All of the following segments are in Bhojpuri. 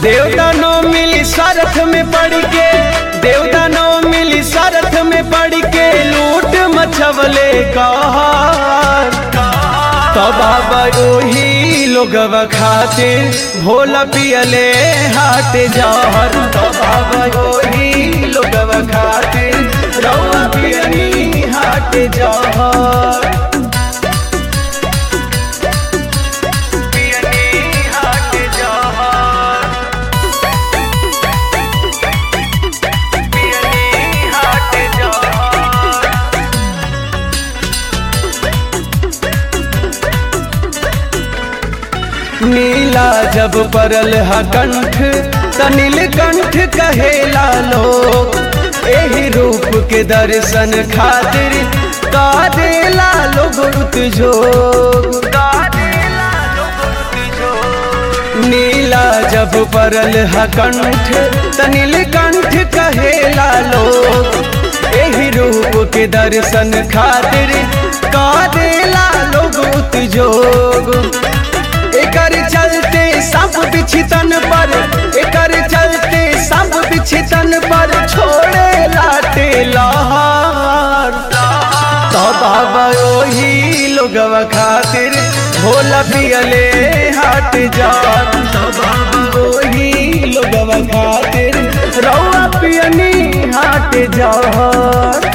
देवदानो मिली सरथ में पड़ के देवदानो मिली सरथ में पड़ के लूट मचवले कहर तो बाबा ओही लोगवा खातिर भोला पियले हाट जहर तो बाबा ओही लोगवा खातिर रौआ पियनी हाट जहर पियनी हाट जहर पियनी हाट जहर नीला जब परल हा कंठ त नीलकंठ कहेला लोग एही रूप के दर्शन खातिर का देला लोग उतजोग नीला जब परल हा कंठ त नीलकंठ कहेला लोग एही रूप के दर्शन खातिर का देला लोग उतजोग एकर चलते सब बिछतन पर एकर चलते सब बिछतन पर छोड़े लाटे लहर तो बाबा ओही लोगवा खातिर भोला पियले हाट जात तो बाबा ओही लोगवा खातिर रौआ पियनी हाट जात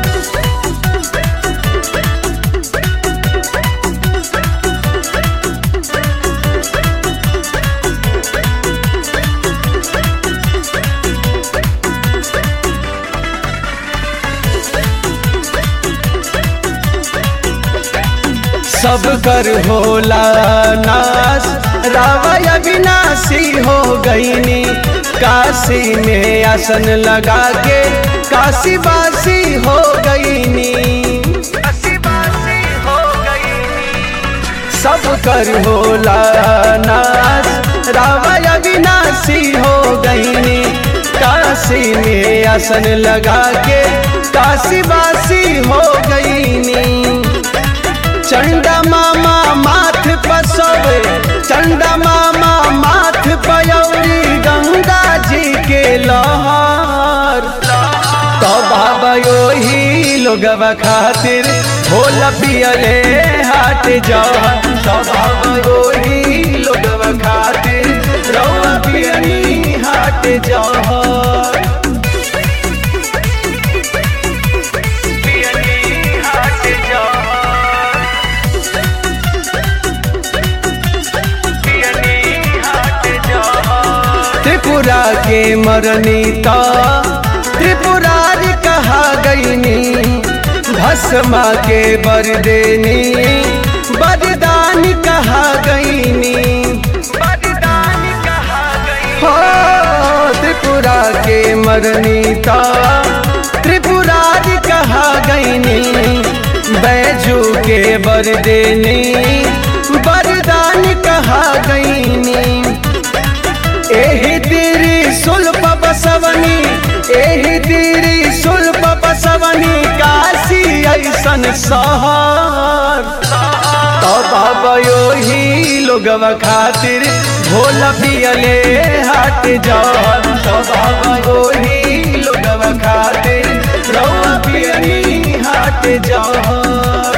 सब कर होला नाश रावय विनाशी हो गईनी काशी में आसन लगा के काशी बासी हो गईनी सब कर होला नाश रावय विनाशी हो गईनी काशी में आसन लगा के काशी बासी हो गईनी चंडा मामा माथ पसवे चंडा मामा माथ पयौरी गंगा जी के लहर तो बाबा योही लोगवा खातिर भोला पियले हाट जा तो बाबा योही लोगवा खातिर रौआ पियनी हाट जा पियनी हाट जा त्रिपुरा के मरनीता त्रिपुरारी कहा गईनी भस्मा के बरदेनी बरदानी कहा गईनी हो त्रिपुरा के मरनीता त्रिपुरारी कहा गईनी बैजू के बरदेनी बरदानी कहा गईनी एही तेरी सुल्प बसवनी एही तेरी सुल्प बसवनी काशी ऐसन सहर तो बाबा योही लोगवा खातिर भोला पियले हाट जहर तो बाबा योही लोगवा खातिर रौआ पियनी हाट जहर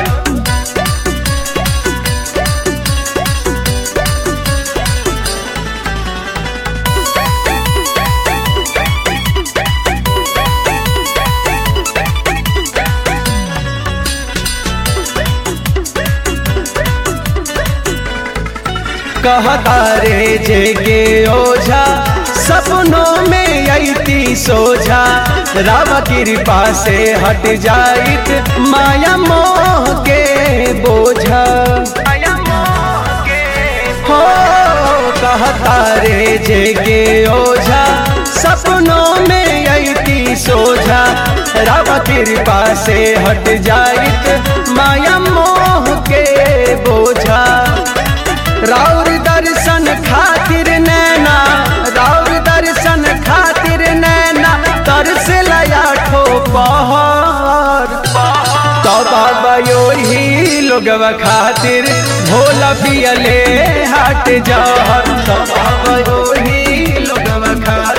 कहता रे जेगे ओझा सपनों में अती सोझा राम कृपा से हट जाइत माया मोह के बोझा हो कहता रे जेगे ओझा सपनों में अती सोझा राम कृपा से हट जाइत माया मोह के बोझा राउर दर्शन खातिर नैना राउर दर्शन खातिर नैना तरस लया ठो पहाड़ तो बाबा योही लोगवा खातिर भोला पियले हाट जहर तो बाबा योही लोगवा खा